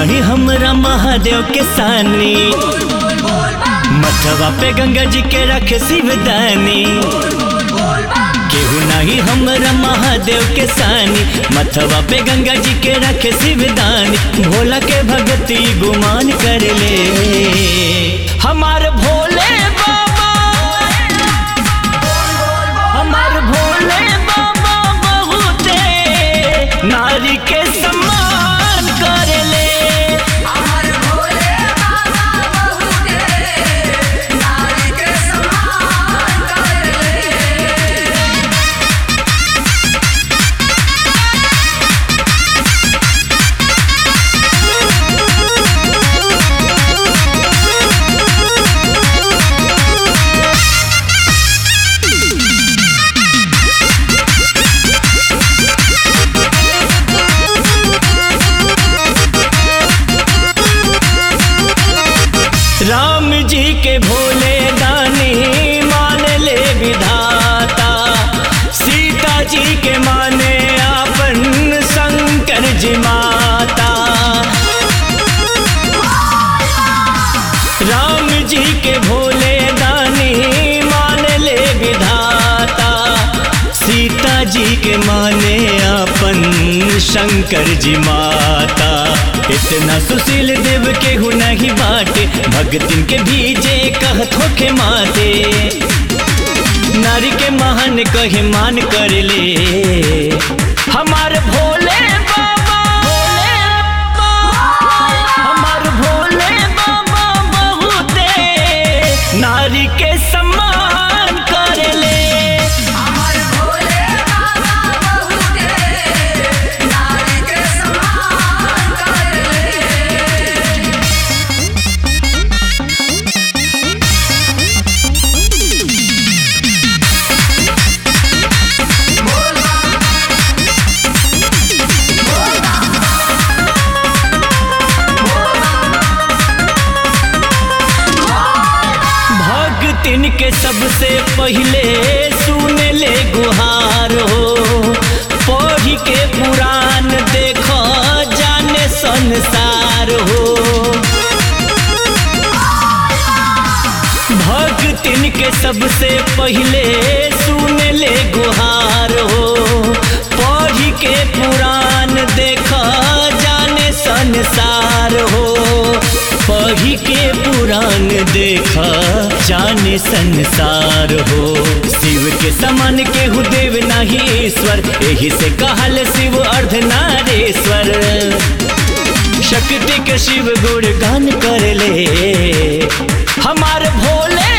नाही हमरा महादेव के सानी मथवा पे गंगा जी के रखे शिवदानी केहू नहीं हमरा महादेव के सानी मथवा पे गंगा जी के रखे शिवदानी भोला के भगती गुमान कर ले हमार भोले बाबा हमार भोले बाबा बहुते नारी के सम्मान कर ले अमर भोले बाबा बहुते नारी के समान कर ले राम जी के भोले दानी मान ले विधाता सीता जी के माने अपन शंकर जी माता राम जी के भोले दानी मान ले विधाता सीता जी के माने अपन शंकर जी माता इतना सुशील देव के हु नहीं बाटे भगतिन के भीजे कहत होके माते नारी के महान कहे मान कर ले हमार भोले बाबा भोले बाबा हमार भोले बाबा बहुते नारी के सम्मान कर ले अमर भोले बाबा बहुते नारी के समान कर ले भक्तिन के सबसे पहले सुन ले गुहार हो पढ़ी के पुराण देखो जाने संसार हो भक्तिन के सबसे पहले सुन ले गुहार हो पढ़ी के पुराण देखो जाने संसार हो पढ़ी के पुराण देखा जाने संसार हो शिव के समान के हु देव नहीं ईश्वर यही से कहल शिव अर्धनारेश्वर शक्ति के शिव गुण गान कर ले हमार भोले